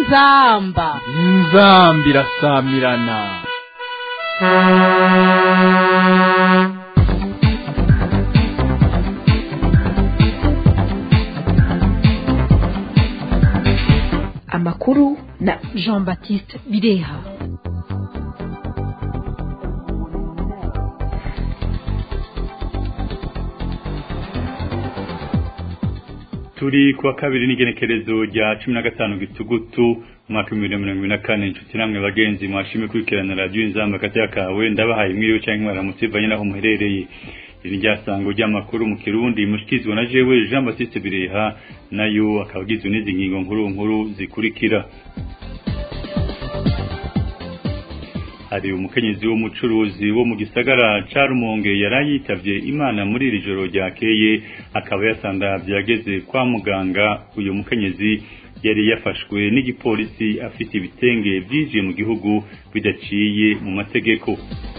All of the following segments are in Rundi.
inzamba inzamba irasamirana amakuru na jean baptiste bireha turi kuwa kabiri n'igenekerezo rya cumi na gatanu gitugutu umwaka w'ibihumbi bibiri na mirongo ibiri na kane inshuti namwe bagenzi mwashimye kurikirana radiyo inzamba hagati kawe ndabahaye mwiriwe cyangwa mwaramutse bivanye n'aho muherereye iri ryasango ry'amakuru mu kirundi mushyikirizwa na jewe jean baptiste bireha nayo akaba agizwe n'izi ngingo nkuru nkuru zikurikira hari umukenyezi w'umucuruzi wo mu gisagara ca Rumonge yarayitavye Imana muri iri joro ryakeye akaba yasandavye yageze kwa muganga uyu mukenyezi yari yafashwe n'igipolisi afite ibitenge byinjiye mu gihugu bidaciye mu mategeko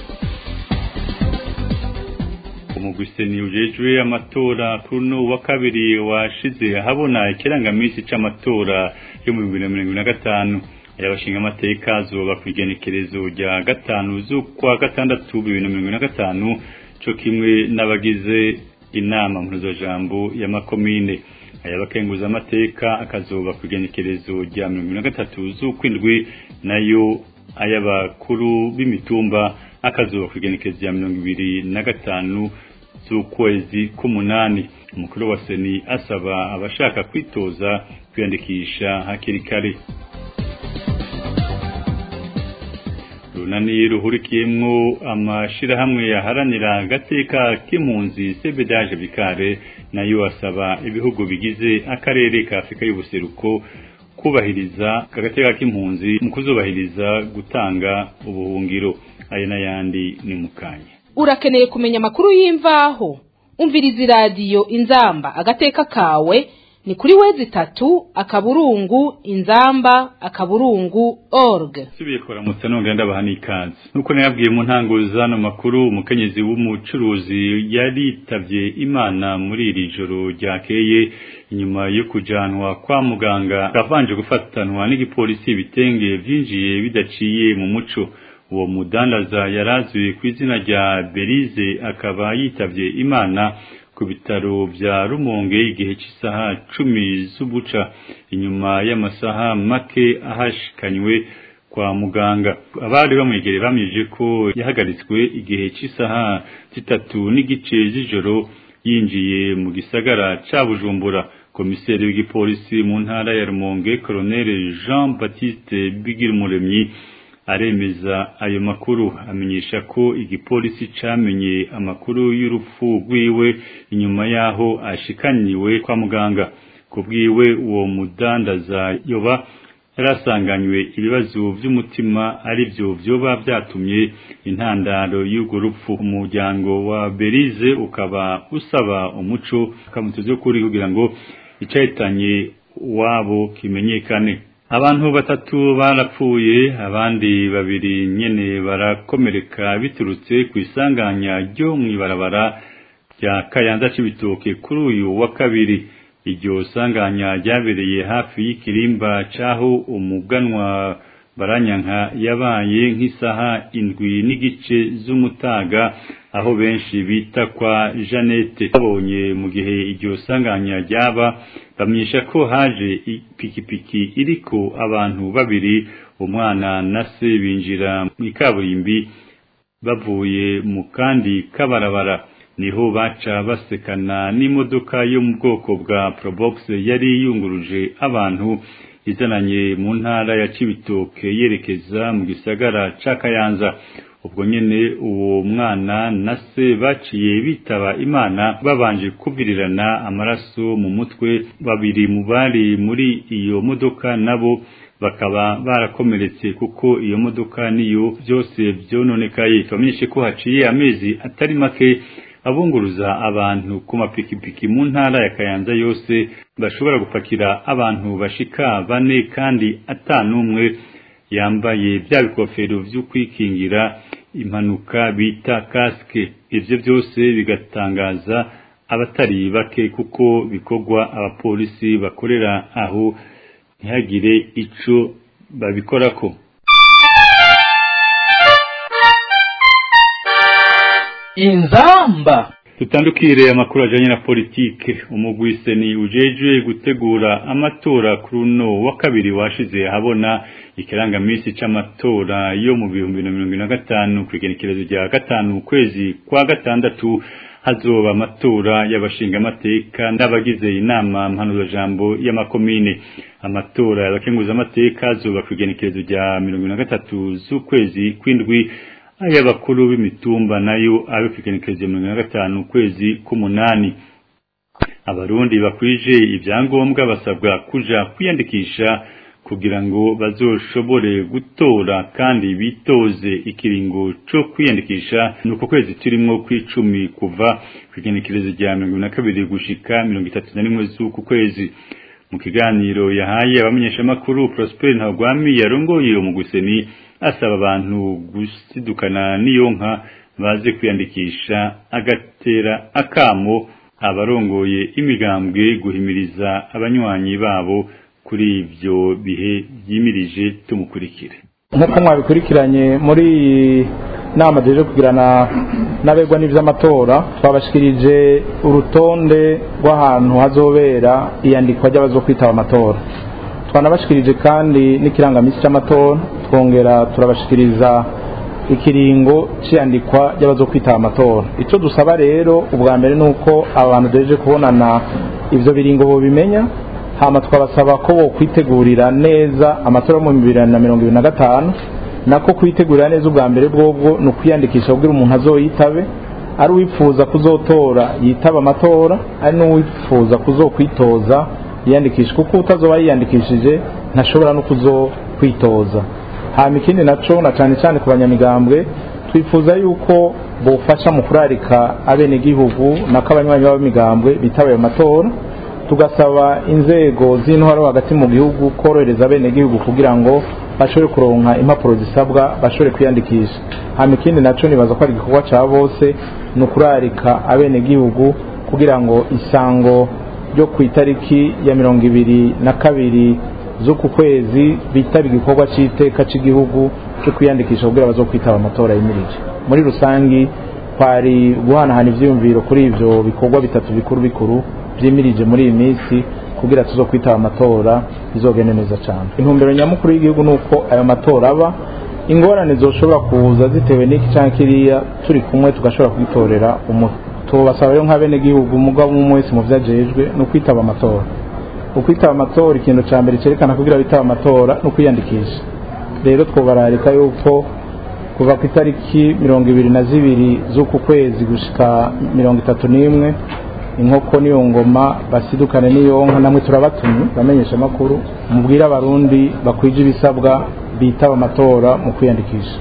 umugwiseni ujejwe amatora kuno wa kabiri washize ahabona ikirangamisi c'amatora yo mu 2025 yabashinga amateka azoba ku igenekerezo rya gatanu z'ukwa gatandatu bibiri na mirongo ine na gatanu co kimwe n'abagize inama mpuzajambo ya makomine ayabakenguza amateka akazoba ku igenekerezo rya mirongo ine na gatatu z'ukwindwi nayo ay'abakuru b'imitumba akazoba ku igenekerezo rya mirongo ibiri na gatanu z'ukwezi k'umunani umukuru wa seni asaba abashaka kwitoza kwiyandikisha hakiri kare runani ruhurikiyemwo amashirahamwe yaharanira agateka k'impunzi sebedaje bikare nayo asaba ibihugu bigize akarere ka afurika y'ubuseruko kubahiriza agateka k'impunzi mu kuzubahiriza gutanga ubuhungiro aya n'ayandi ni mukanya urakeneye kumenya amakuru y'imvaho umviriza iradiyo inzamba agateka kawe ni kuri wezi itatu akaburungu inzamba akaburungu org subiye kuramutsa nongera ndabaha n'ikaze nuko nayabwiye mu ntango zano makuru umukenyezi w'umucuruzi yaritavye imana muri iri joro ryakeye inyuma yo kujanwa kwa muganga avanje gufatanwa n'igipolisi ibitenge vyinjiye bidaciye mu muco uwo mudandaza yarazwi ku izina rya Berize akaba yitavye imana ku bitaro vya Rumonge igihe cy'isaha cumi z'ubuca inyuma y'amasaha make ahashikanywe kwa muganga abari bamwegereye bamije ko yahagaritswe igihe cy'isaha zitatu n'igice z'ijoro yinjiye mu gisagara ca Bujumbura komiseri w'igipolisi mu ntara ya Rumonge Colonel Jean Baptiste Bigirumuremyi aremeza ayo makuru amenyesha ko igipolisi camenye amakuru y'urupfu rwiwe inyuma yaho ashikaniwe kwa muganga kubwiwe uwo mudandaza yoba yarasanganywe ibibazo by'umutima ari byo vyoba vyatumye intandaro y'urwo rupfu umuryango wa Berize ukaba usaba umuco akamutuzo kuri kugira ngo icahitanye wabo kimenyekane abantu batatu barapfuye abandi babiri nyene barakomereka biturutse ku isanganya ryo mw'ibarabara rya Kayanza c'ibitoke kuri uyu wa kabiri iryo sanganya ryabereye hafi y'ikirimba caho umuganwa baranyanka yabaye nk'isaha indwi n'igice z'umutaga aho benshi bita kwa Janete babonye mu gihe iryo sanganya ryaba bamyesha ko haje ipikipiki iriko abantu babiri umwana na se binjira mu ikaburimbi bavuye mu kandi kabarabara niho baca basekana n'imodoka yo mu bwoko bwa Probox yari yunguruje abantu izananye mu ntara ya Cibitoke yerekeza mu gisagara ca Kayanza ubwo nyene uwo mwana na se baciye bitaba imana babanje kuvirirana amaraso mu mutwe babiri mu bari muri iyo modoka nabo bakaba barakomeretse kuko iyo modoka niyo byose byononekaye twamenyeshe ko haciye amezi atari make abunguruza abantu ku mapikipiki mu ntara ya Kayanza yose bashobora gupakira abantu bashika bane kandi atanumwe yambaye bya bikofero vyo kwikingira impanuka bita kaske ivyo byose bigatangaza abatari bake kuko bikorwa abapolisi bakorera aho ntihagire ico babikorako inzamba tutandukire amakuru ajanye na politike umugwiseni ujejwe gutegura amatora kuri uno wa kabiri washize habona ikirangamisi c'amatora yo mu bihumbi na mirongo na gatanu kw'igenekerezo rya gatanu ukwezi kwa gatandatu hazoba amatora y'abashingamateka n'abagize inama mpanuzajambo y'amakomine amatora y'abakenguzamateka azoba kw'igenekerezo rya mirongo na gatatu z'ukwezi kw'indwi ay'abakuru b'imitumba nayo abe kw'igenekerezo mirongo na gatanu ukwezi k'umunani abarundi bakwije ibyangombwa basabwa kuja kwiyandikisha kugira ngo bazoshobore gutora kandi bitoze ikiringo co kwiyandikisha nuko kwezi turimwo kw'icumi kuva kw'igenekerezo rya mirongo na kabiri gushika mirongo itatu na rimwe z'uku kwezi mu kiganiro yahaye abamenyeshamakuru Prosper Ntagwami yarongoye umuguseni asaba abantu gusidukana n'iyo nka baze kwiyandikisha agatera akamo abarongoye imigambwe guhimiriza abanywanyi babo kuri ivyo bihe vyimirije tumukurikire nk'uko mwabikurikiranye muri iyi nama duheje kugirana n'abegwa n'ivy'amatora twabashikirije urutonde rw'ahantu hazobera iyandikwa ry'abazokwitaba amatora twanabashikirije kandi n'ikirangamisi cy'amatora twongera turabashikiriza ikiringo cy'iyandikwa ry'abazokwitaba amatora icyo dusaba rero ubwa mbere ni uko abantu duheje kubonana ivyo biringo bobimenya hama twabasaba ko bo kwitegurira neza amatora yo mu bibiri na mirongo ibiri na gatanu nako kwitegurira neza ubwa mbere bwobwo ni ukwiyandikisha kugira umuntu azoyitabe ari uwifuza kuzotora yitaba amatora ari n'uwifuza kuzokwitoza yiyandikisha kuko utazoba yiyandikishije ntashobora no kuzokwitoza hama ikindi naco na cane cane ku banyamigambwe twifuza yuko bofasha mu kurarika abenegihugu nako abanywanyi b'abamigambwe bitaba ayo matora tugasaba inzego z'intwaro hagati mu gihugu korohereza abenegihugu kugira ngo bashobore kuronka impapuro zisabwa bashobore kwiyandikisha hama ikindi naco nibaza ko ari igikorwa ca bose ni ukurarika abenegihugu kugira ngo isango ryo ku itariki ya mirongo ibiri na kabiri z'uku kwezi bitaba igikorwa c'iteka c'igihugu cyo kwiyandikisha kugira bazokwitaba amatora yimirije muri rusangi kwari guhanahana ivyiyumviro kuri ivyo bikorwa bitatu bikuru bikuru vyimirije muri iyi minsi kugira tuzo kwitaba amatora bizogende neza cyane intumbero nyamukuru y'igihugu nuko ayo matora aba ingorane zoshobora kuza zitewe n'iki cyangwa kiriya turi kumwe tugashobora kwitorera umuti tubasaba rero nk'abenegihugu umugabo umwe wese mu vyajejwe ni ukwitaba amatora ukwitaba amatora ikintu ca mbere cerekana kugira bitaba amatora ni ukwiyandikisha rero twobararika yuko kuva ku itariki mirongo ibiri na zibiri z'uku kwezi gushika mirongo itatu n'imwe inkoko niyo ngoma basidukane niyo nka namwe turabatumye bamenyesha amakuru mubwire abarundi bakwije ibisabwa bitaba amatora mu kwiyandikisha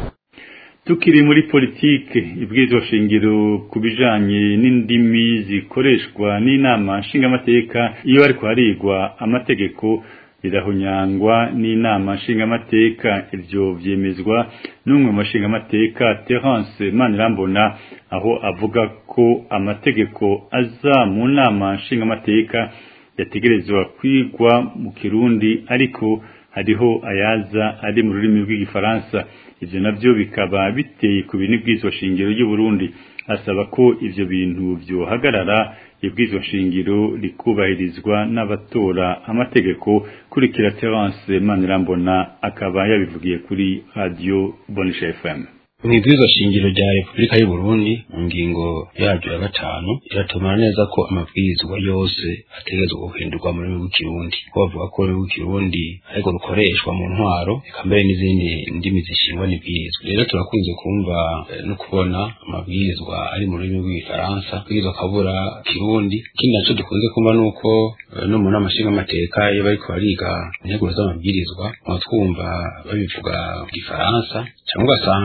tukiri muri politike ibwirizwa shingiro ku bijanye n'indimi zikoreshwa n'inama nshingamateka iyo ariko harigwa amategeko rirahonyangwa n'inama nshingamateka ivyo vyemezwa n'umwe mu mashingamateka Terence Manirambona aho avuga ko amategeko aza mu nama nshingamateka yategerezwa kwigwa mu kirundi ariko hariho ayaza ari mu rurimi rw'igifaransa ivyo navyo bikaba biteye ku bintu bw'izwa shingiro ry'u Burundi asaba ko ivyo bintu vyohagarara ibwirizwa shingiro rikubahirizwa n'abatora amategeko kurikira Terence Manirambona akaba yabivugiye kuri radio Bonisha FM mwibwirizwa shingiro rya Repubulika y'u Burundi mu ngingo yaryo ya gatanu iratomara neza ko amabwirizwa yose ategerezwa guhindurwa mu rurimi rw'ikirundi ko bavuga ko ururimi rw'ikirundi ariko rukoreshwa mu ntwaro eka mbere n'izindi ndimi zishingwa n'ibwirizwa rero turakunze kumva eh, no kubona amabwirizwa ari mu rurimi rw'igifaransa bwirizwa akabura kirundi ikindi naco dukunze kumva nuko eh, no mu nama nshingamateka iyo bariko bariga integuro z'amabwirizwa twumva babivuga mu gifaransa cyangwa ugasanga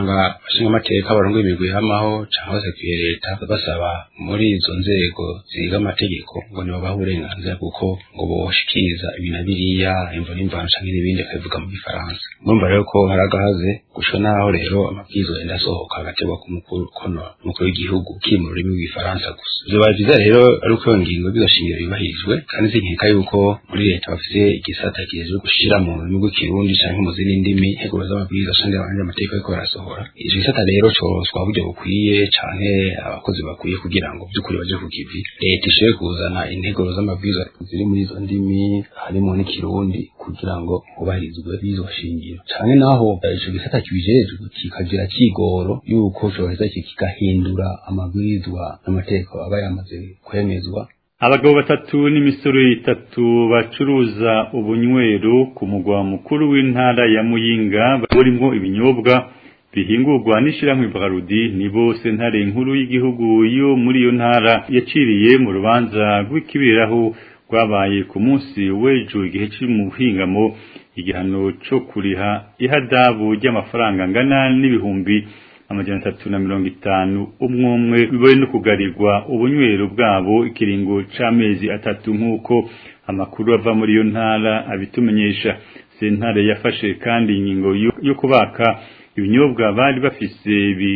abashinga amateka barongoye imigwi y'amaho cyangwa se kwiye leta basaba muri izo nzego ziga amategeko ngo nibabahe uburenganzira kuko ngo boshikiriza ibi na biriya imvo n'imvano canke n'ibindi akabivuga mu gifaransa murumva rero ko hari agahaze gushika naho rero amabwiriza yenda asohoka agategwa ku mukuru kono umukuru w'igihugu kiri mu rurimi rw'igifaransa gusa vyoba vyiza rero ari uko iyo ngingo y'izo shingiro yubahirijwe kandi sinkeka yuko muri leta bafise igisata kijejwe gushira mu rurimi rw'ikirundi canke mu zindi ndimi integuro z'amabwiriza canke abandi amategeko ariko barasohora ico gisata rero coswa buryo bukwiye canke abakozi bakwiye kugira ngo by'ukuri baje ku kivi leta ishobore kuzana integuro z'amabwiriza ziri muri izo ndimi harimo n'ikirundi kugira ngo hubahirizwe izo shingiro canke naho ico gisata kibijejwe kikagira kigoro yuko coheza kigahindura amabwirizwa n'amategeko aba yamaze kwemezwa abagabo batatu n'imisoro itatu bacuruza ubunywero ku mugwa mukuru w'intara ya muyinga burimo ibinyobwa bihingurwa n'ishyirahamwe Brarudi nibo sentare nkuru y'igihugu yo muri iyo ntara yaciriye mu rubanza rw'ikibiraho rwabaye ku munsi w'ejo igihe kiri mu buhingamo igihano cyo kuriha ihadabu ry'amafaranga angana n'ibihumbi amajana atatu na mirongo itanu umwe umwe bibaye no kugarirwa ubunywero bwabo ikiringo c'amezi atatu nk'uko amakuru ava muri iyo ntara abitumenyesha sentare yafashe kandi ingingo yo kubaka ibinyobwa bari bafise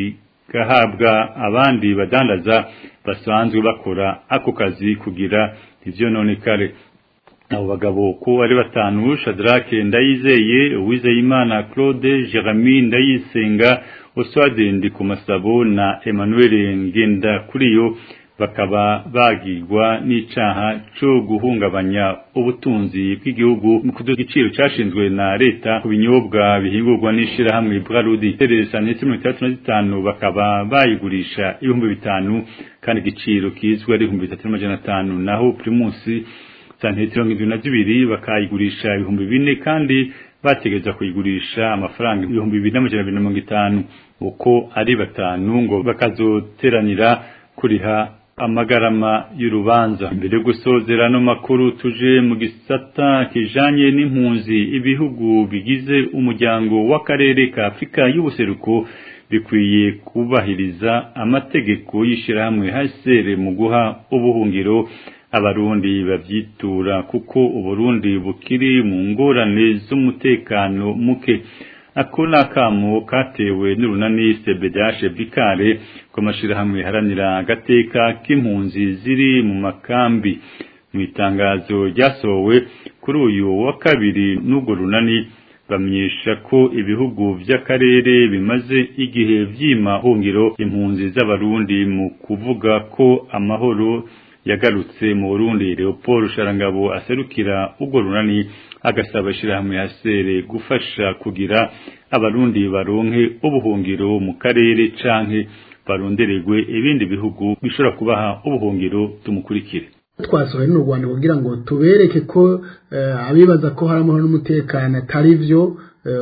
bigahabwa abandi badandaza basanzwe bakora ako kazi kugira ivyononekare abo bagabo ko ari batanu Shadrake Ndayizeye Uwizeyimana Claude Jeremy Ndayisenga Oswald Ndikumasabo na Emmanuel Ngenda kuriyo bakaba bagirwa n'icaha cyo guhungabanya ubutunzi bw'igihugu mu kuduza igiciro cyashinzwe na leta ku binyobwa bihingurwa n'ishirahamwe Brarudi teresa ndetse mirongo itandatu na zitanu bakaba bayigurisha ibihumbi bitanu kandi igiciro kizwi ari ibihumbi bitatu n'amajana atanu naho primusi santimetero mirongo na zibiri bakayigurisha ibihumbi bine kandi bategereza kuyigurisha amafaranga ibihumbi bibiri n'amajana abiri na mirongo itanu uko ari batanu ngo bakazoteranira kuriha amagarama y'urubanza mbere yo gusozera no makuru tuje mu gisata kijanye n'impunzi ibihugu bigize umuryango w'akarere ka Afrika y'ubuseruko bikwiye kubahiriza amategeko y'ishirahamwe HCR mu guha ubuhungiro abarundi babyitura kuko uburundi bukiri mu ngorane z'umutekano muke ako ni akamo katewe n'urunani sebedashe bikare ko mashirahamwe haranira agateka k'impunzi ziri mu makambi mu itangazo ryasohowe kuri uyu wa kabiri n'ubwo runani bamenyesha ko ibihugu by'akarere bimaze igihe vyima hungiro impunzi z'abarundi mu kuvuga ko amahoro yagarutse mu Burundi Leopold Sharangabo aserukira ubwo runani agasaba ishirahamwe hasere gufasha kugira abarundi baronke ubuhungiro mu karere canke barondererwe ibindi bihugu bishobora kubaha ubuhungiro tumukurikire twasohoye n'u Rwanda kugira ngo tubereke ko abibaza ko hari amahoro n'umutekano atari byo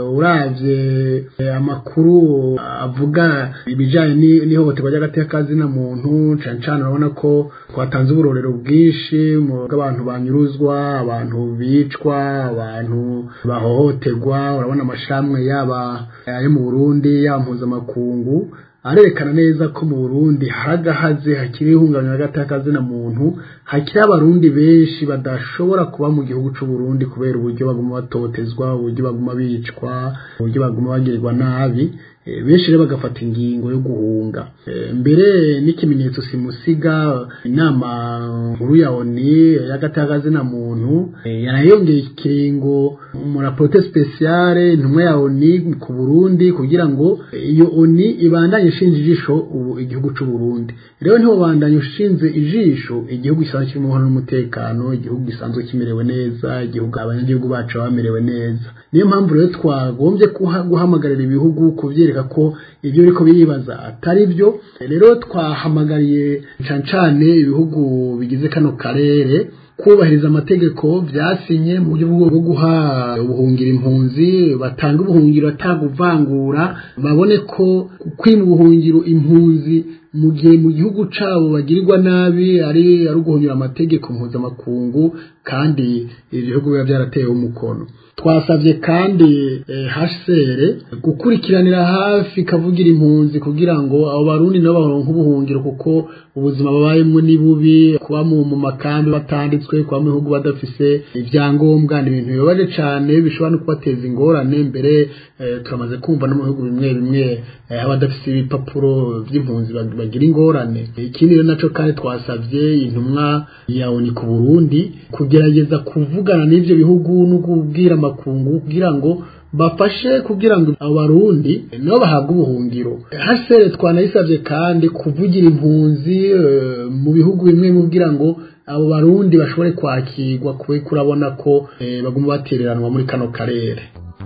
uravye amakuru avuga ibijanye n'ihohoterwa ry'agateka na muntu cane cane urabona ko twatanze uburorero bwinshi bw'abantu banyuruzwa abantu bicwa abantu bahohoterwa urabona amashamwe yaba ayo mu Burundi yaba mpuzamakungu arerekana neza ko mu Burundi haragahaze hakiri ihungabanya hagati na muntu hakiri abarundi benshi badashobora kuba mu gihugu c'u Burundi kubera uburyo baguma batotezwa uburyo baguma bicwa uburyo baguma bagirirwa nabi benshi rero bagafata ingingo yo guhunga mbere n'ikimenyetso simusiga inama nkuru ya ONU y'agatagazi na muntu yarayongeye ikiringo mu raporte speciale intumwa ya ONU ku Burundi kugira ngo iyo ONU ibandanye ishinze ijisho ubu igihugu c'u Burundi rero ntiwo bandanye ushinze ijisho igihugu gisanzwe kirimo umuhano n'umutekano igihugu gisanzwe kimerewe neza igihugu abanyagihugu bacu bamerewe neza niyo mpamvu rero twagombye guhamagarira ibihugu kuvyereka ko ibyo biriko biribaza atari byo rero twahamagariye cane cane ibihugu bigize kano karere kubahiriza amategeko byasinye mu buryo bwo guha ubuhungira impunzi batanga ubuhungiro ataguvangura babone ko kwima ubuhungiro impunzi mu gihe mu gihugu cabo bagirirwa nabi ari ari uguhonyura amategeko mpuzamakungu kandi ibihugu biba byaratewe umukono twasabye kandi HCR gukurikiranira hafi kavugira impunzi kugira ngo abo barundi nabo baronke ubuhungiro kuko ubuzima babayemo ni bubi kuba mu makambi batanditswe kuba mu bihugu badafise ibyangombwa ni ibintu bibabaje cyane bishobora no kubateza ingorane mbere turamaze kumva no mu bihugu bimwe bimwe abadafise ibipapuro by'impunzi bagira ingorane ikindi rero naco kandi twasabye intumwa ya ONU ku Burundi kugerageza kuvugana n'ivyo bihugu no kubwira amakungu kugira ngo bafashe kugira ngo abo barundi nabo bahabwe ubuhungiro hasere twanayisabye kandi kuvugira impunzi mu bihugu bimwe kugira ngo abo barundi bashobore kwakirwa kwe kurabona ko baguma batereranwa muri kano karere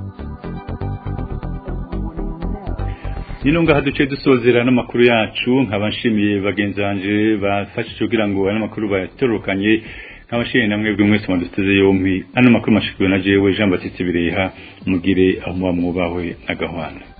nino ngaha duce dusozera n'amakuru yacu nkaba nshimiye bagenzi banje bafashije kugira ngo ano makuru bayatorokanye nkabashimiye namwe bwe mwese mwaduteze yompi ano makuru mashikiwe na jewe Jean Baptiste Bireha mugire aho muba mwubawe na gahwana